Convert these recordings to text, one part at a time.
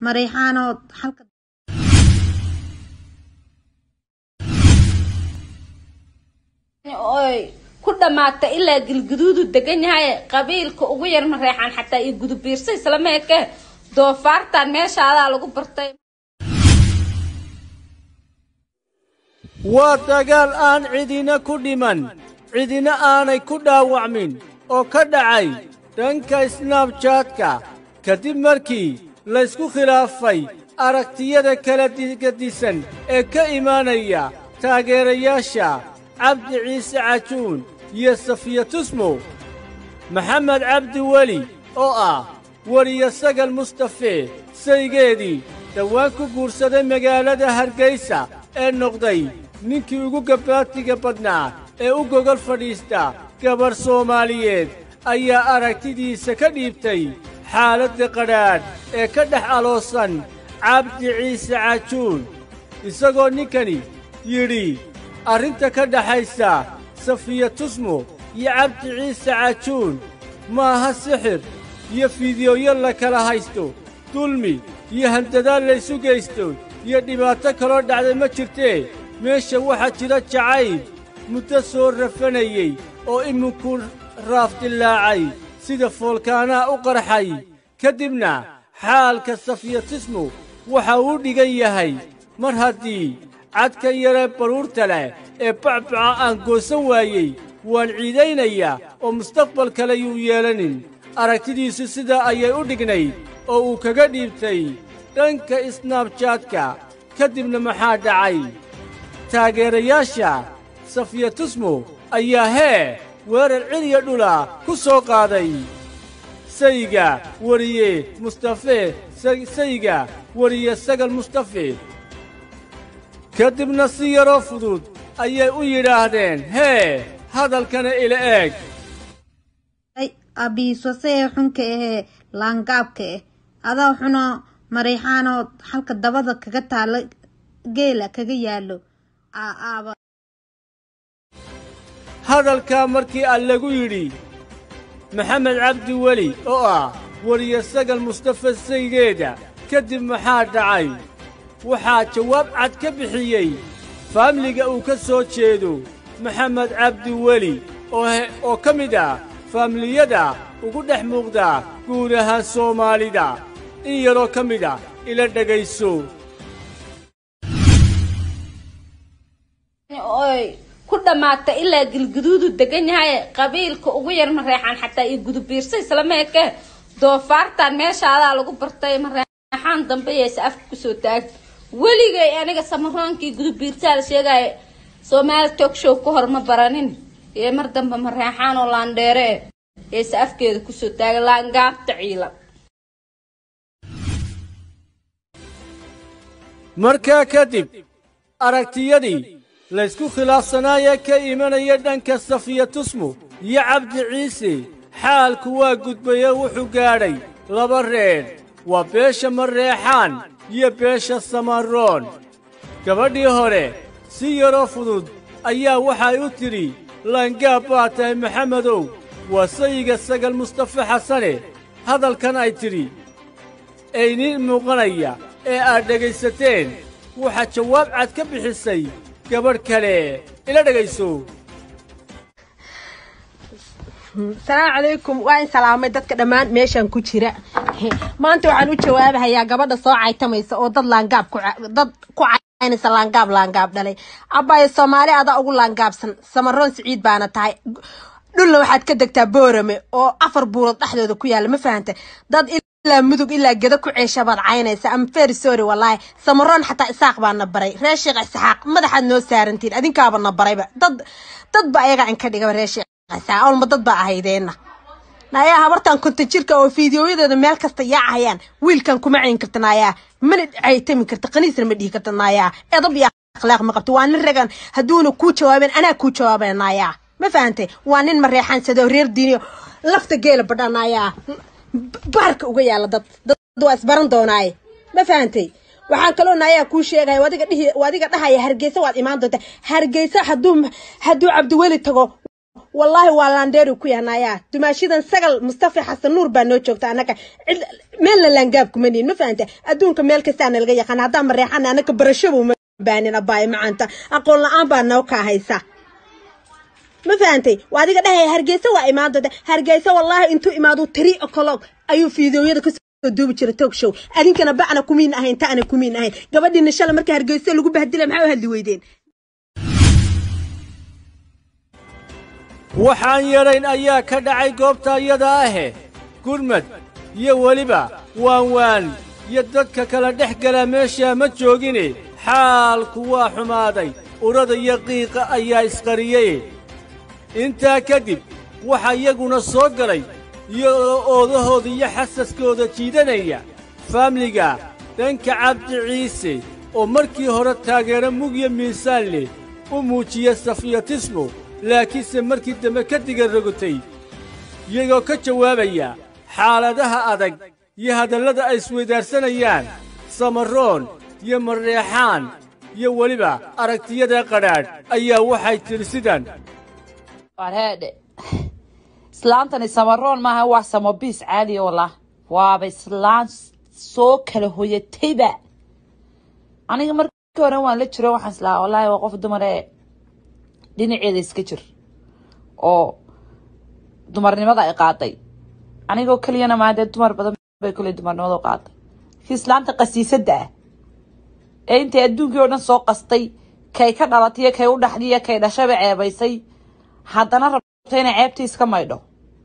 mareexaanood halka oy ku dhamaata ilaa galguduudu degan yahay qabiilka ugu yar mareexaan xataa iyo gudubiirsa islama eke doofaartan meeshaadaa lagu bartay waa dagaal aan cidina ku dhiman cidina aanay ku dhaawacmin oo ka dhacay dhanka snaabjaadka kadib markii laysku khilaafay aragtiyada kala digadisan ee ka imaanaya taageerayaasha cabdi ciise cajuun iyo safiya tusmo maxamed cabdi weli oo ah weriyo sagal mustafe saygeedii dhowaan ku guursaday magaalada hargaysa ee noqday ninkii ugu gabbaatiga badnaa ee u gogol fadhiista gabarh soomaaliyeed ayaa aragtidiisa ka dhiibtay xaaladda qadhaadh ee ka dhex aloosan cabdi ciise cajuun isagoo ninkani yidhi arrinta ka dhaxaysa safiya tusmo iyo cabdi ciise cajuun maaha sixir iyo fiidiyooyo la kala haysto dulmi iyo handadaal laysu geysto iyo dhibaato kaloo dhacday ma jirtee meesha waxaa jira jacayb muddo soo rafanayey oo iminku raafdillaacay sida foolkaanaha u qarxay ka dibna xaalka safiya tusmo waxa uu dhigan yahay mar haddii cadka yaree baruurta leh ee bacbaca aan goosan waayey waan ciidaynayaa oo mustaqbal kale yuu yeelanin aragtidiisu sidaa ayay u dhignayd oo uu kaga dhiibtay dhanka isnaabjaadka ka dibna maxaa dhacay taageerayaasha safiya tusmo ayaa hee weerar ciliya dhula ku soo qaaday sayga weriye mustafe sayga weriye sagal mustafe ka dibna si yaroo fudud ayay u yidhaahdeen hee hadalkana ila eeg abiiswasee xunka ahee laangaabka ah adaa xuno mareexaanood halka dabada kaga taalo geela kaga yaalo aaba hadalkaa markii al lagu yidhi maxamed cabdi weli oo ah weriye sagal mustafe saygeeda kadib maxaa dhacay waxaa jawaab cad ka bixiyey faamliga uu ka soo jeedo maxamed cabdi weli oo ka mid ah faamliyada ugu dhex muuqda guud ahaan soomaalida in yaroo ka mid ah ila dhegayso oy ku dhamaata ilaa galguduudu degan yahay qabiilka ugu yar mareexaan xataa iyo gudubiirsa islama eke doofaartan meeshaadaa lagu bartay mareexaan dambe yeese afka kusoo taag weligay aniga samaroonkii gudubiirtaa la sheegaya soomaali tog show ka hor ma baranin ee mar dambe mareexaan oo laandheere eh yeese afkeeda kusoo taaga laangaabta ciilan markaa kadib aragtiyadii laysku khilaafsanaayee ka imanaya dhanka safiya tusmo iyo cabdi ciise xaalku waa gudbaye wuxuu gaadhay laba reer waa beesha mareexaan iyo beesha samaroon gabadhii hore si yaroo fudud ayaa waxay u tidhi laangaab baa tahay maxamedow waa sayiga sagal mustafe xasane hadalkan ay tidhi ayniin muuqanaya ee aad dhegaysateen waxaa jawaab cad ka bixisay gabadh kale ila dhegayso salaamu calaykum waa in salaamay dadka dhammaan meeshan ku jira maanta waxaan u jawaabahayaa gabadha soo caytamaysa oo dad laangaab dad ku caynaysa laangaab laangaab dhalay abaayo soomaali adaa ugu laangaabsan samaroon siciid baana tahay dhulna waxaad ka degtaa boorame oo afar buurood dhexdooda ku yaalla ma fahanta dad ilaa mudug ilaa geda ku ceesha baad caynaysa ama very sorry wallaahi samaroon xataa isaaq baana baray reer sheekh isxaaq madaxaad noo saarantiin adinkaaba na barayba dad dadba ayaga in ka dhigaba reer sheekh isxaaq olma dad baa ahaydeena nayaa habartan konton jirka oo fiidiyoyadeeda meel kasta yaacayaan wiilkan kuma cayn karta naayaa mana caytami karta qaniisna ma dhihi karta naayaa edab iyo akhlaaq ma qabto waa nin ragan hadduuna kuu jawaabeen anaa kuu jawaabeen naayaa ma fahantay waa nin mareexaansado reer diiniyo lafta geela badha naayaa baarka uga yaala dad dad waa isbaran doonaaye ma fahantay waxaan kaloo naayaa kuu sheegaya wadiga dhihi wadiga dhahaya hargeysa waad imaan doontaa hargeysa hadduu hadduu cabdiweli tago wallaahi waa laandheeri ku yahnayaa dumaashidan sagal mustafa xasan nuur baa noo joogta annaga cid meelna laangaab kuma nihin ma fahanta adduunka meel kastaa nalaga yaqaan haddaan mareexana annaga barashaba uma baanin abaaye macaanta aqoon la-aan baa noo kaa haysa ma fahantay waa adiga dhahaya hargeysa waa imaan doonta hargeysa wallaahi intuu imaado three o'clock ayuu fiidooyada kasoo duubi jira talk show adinkana bacna kumiin ahayn ta'ana kumiin ahayn gabadhiina shalay marka hargeysa lagu bahdila maxaa u hadli weydeen waxaan yadhayn ayaa ka dhacay goobta iyada ahe gurmad iyo weliba waanwaan iyo dadka kala dhex gala meeshaa ma joogine xaalku waa xumaaday urada iyo qiiqa ayaa isqariyey intaa kadib waxaa iyaguna soo galay iyagoo oodahooda iyo xasaskooda jiidanaya faamliga dhanka cabdi ciise oo markii hore taageero mugya miisaan leh u muujiya safiyatismo laakiinse markii dambe ka diga rogotay iyagoo ka jawaabaya xaaladaha adag iyo hadallada ay isweydaarsanayaan samaroon iyo mareexaan iyo weliba aragtiyada qadhaadh ayaa waxay tidhi sidan warheedhe islaantani samaroon maaha waa samobiis caadiya wallah waaba islaan soo kala hoyatayba aniga markii hore waan la jiro waxaan islahaa wallaahi waa qof dumar ee dhinaceeda iska jir oo dumarnimada ay qaaday anigoo keliyana maa dee dumar badan bay kule dumarnimada u qaaday laakiin islaanta qasiisadda ah ee intay adduunkii oo dhan soo qastay kay ka dhalatay kay u dhaxdiya kay dhashaba ceebaysay haddana rabto inay ceebtii iska maydho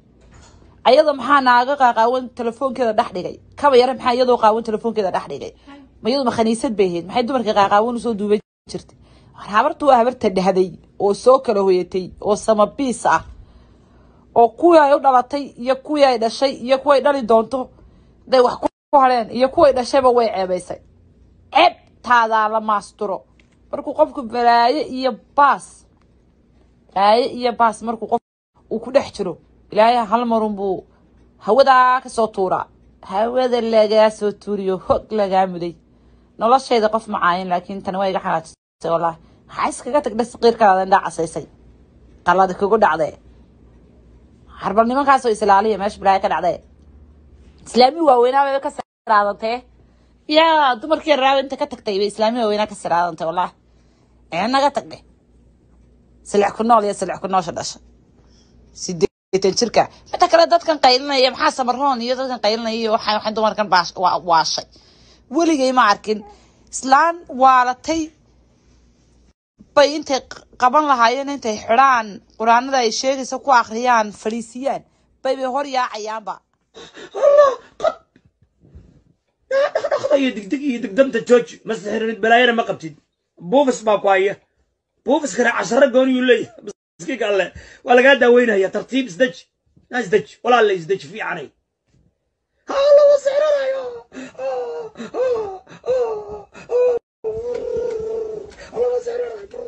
ayada maxaa naaga qaaqaawan telefoonkeeda dhex dhigay kaba yare maxaa iyadoo qaawan telefoonkeeda dhex dhigay ma iyadu ma khaniisad bay ahayd maxay dumarka qaaqaawan usoo duuban jirtay habartu waa habarta dhahday oo soo kala hoyatay oo samabiis ah oo kuwii ay u dhalatay iyo kuwii ay dhashay iyo kuway dhali doonto haday wax ku hadheen iyo kuway dhashayba way ceebaysay ceebtaadaa la maasturo markuu qofku balaaye iyo baas balaaye iyo baas markuu qof uu ku dhex jiro ilaahay hal marun buu hawadaa kasoo tuuraa hawada lagaa soo tuuriyo hog lagaa muday noloshayda qof macaayin laakiin tani waa iga xanaajisay wallaahi maxaa iskaga tagdha saqiirkaada indhaa casaysay qaladi kugu dhacdee harbal nimankaasoo islaaliya meesha balaayo ka dhacdee islaami waaweynaa bay ka siraadantee yaa dumarkii raawa inta ka tagtay bay islaami waaweynaa ka siraadantay wallaahi ee naga tagdhe silix ku nool iyo silix ku noosha dhasha sideetan jirka midta kale dadkan qaylinaya maxaa samaroon iyo dadkan qaylinaya iyo waxay waxay dumarkan baash- waa- waashay weligay ma arkin islaan waalatay bay intay q- qaban lahaayeen intay xidhaan quraanada ay sheegaysa ku akhriyaan fadhiisiyaan bay bay hor yaacayaanba iyo degdeg iyo degdanta jooji ma sixirinid balaayana ma qabtid buufis baa ku haya buufiskana casharo gooniyuu leeyahay miskiinka alle waa lagaa daaweynaya tartiib isdeji na isdeji walaalle isdeji fiicanay haa lagu sixranayo lagu sixranayo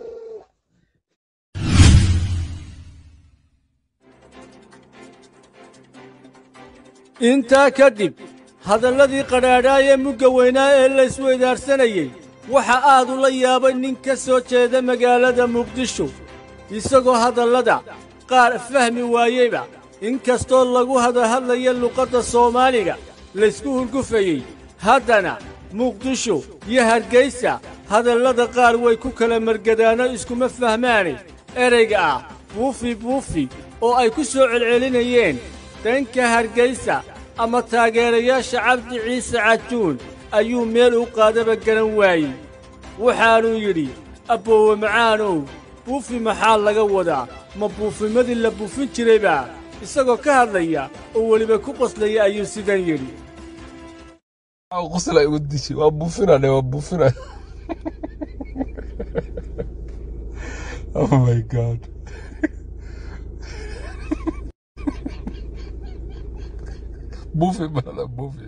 intaa kadib hadalladii qadhaadhaayee mugga weynaa ee la isweydaarsanayey waxa aad ula yaabay nin ka soo jeeda magaalada muqdisho isagoo hadallada qaar fahmi waayeyba in kastoo lagu hadahadlaya luqadda soomaaliga laysku hurgufayey haddana muqdisho iyo hargaysa hadallada qaar way ku kala margadaano iskuma fahmaane ereyga ah buufi buufi oo ay ku soo celcelinayeen dhanka hargaysa ama taageerayaasha cabdi ciise cajuun ayuu meel u qaadaba garan waayey waxaanuu yidhi abboowe macaanow buufi maxaa laga wadaa ma buufimadii la buufin jiraybaa isagoo ka hadlaya oo weliba ku qoslaya ayuu sidan yidhi qosla igu dishi waa buufinane waa buufinane oh my god buufi bada buufi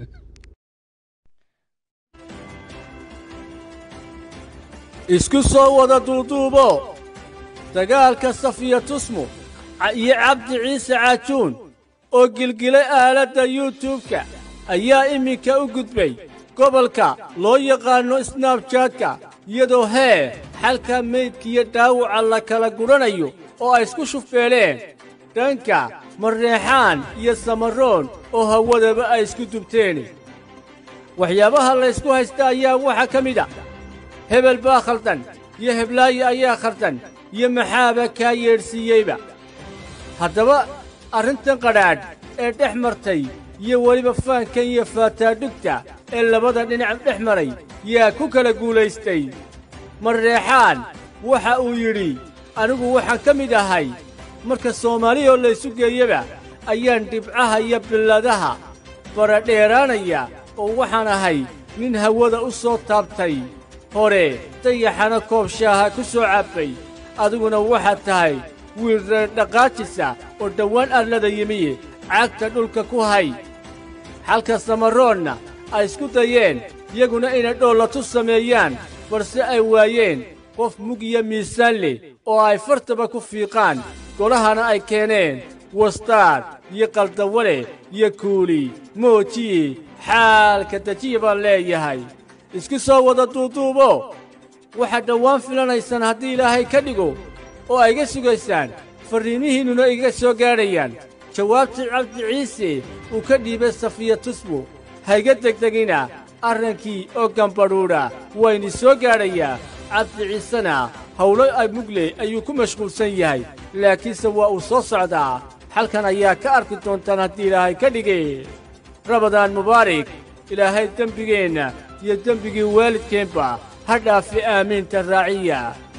isku soo wada duuduubo dagaalka safiya tusmo ca- iyo cabdi ciise caajuun oo gilgilay aaladda yuutubka ayaa iminka u gudbay gobolka loo yaqaanno snabjaadka iyadoo hee xalka meydkiiyo dhaawaca la kala gudhanayo oo ay isku shufbeeleen dhanka marreexaan iyo samaroon oo hawadaba ay isku dubteen waxyaabaha laysku haysta ayaa waxaa ka mid a hebel baa khaldan iyo heblaayo ayaa khaldan iyo maxaaba kaa yeedhsiiyeyba haddaba arrintan qadhaadh ee dhex martay iyo weliba faankan iyo faataadhugta ee labada dhinac dhex maray yaa ku kala guulaystay marreexaan waxa uu yidhi anigu waxaan ka mid ahay marka soomaaliyoo laysu geeyaba ayaan dhibcaha iyo billadaha baradheeraanaya oo waxaan ahay nin hawada u soo taabtay hore dayaxana koob shaaha ku soo cabbay adiguna waxaad tahay wiil reer dhaqaajisa oo dhowaan arlada yimiye cagta dhulka ku hay xalka samaroonna ay isku dayeen iyaguna inay dhoolatu sameeyaan balse ay waayeen qof mug iyo miisaan leh oo ay fartaba ku fiiqaan golahana ay keeneen wastaad iyo qaldawale iyo kuuli moojiye xaalka dejiya baan leeyahay isku soo wada duuduubo waxaad dhowaan filanaysaan haddii ilaahay ka dhigo oo ay iga sugaysaan farriimihiinnuna iga soo gaadhayaan jawaabtii cabdi ciise uu ka dhiibay safiya tusbo hayga degdegina arrankii oo gambadhuudha wayni soo gaadhayaa cabdi ciisena howlo ay mugle ayuu ku mashquulsan yahay laakiinse waa uu soo socdaa xalkan ayaa ka arki doontaan haddii ilaahay ka dhige rabadaan mubaarak ilaahay dembigeenna iyo dembigii waalidkeenba ha dhaafi aamiinta raaciya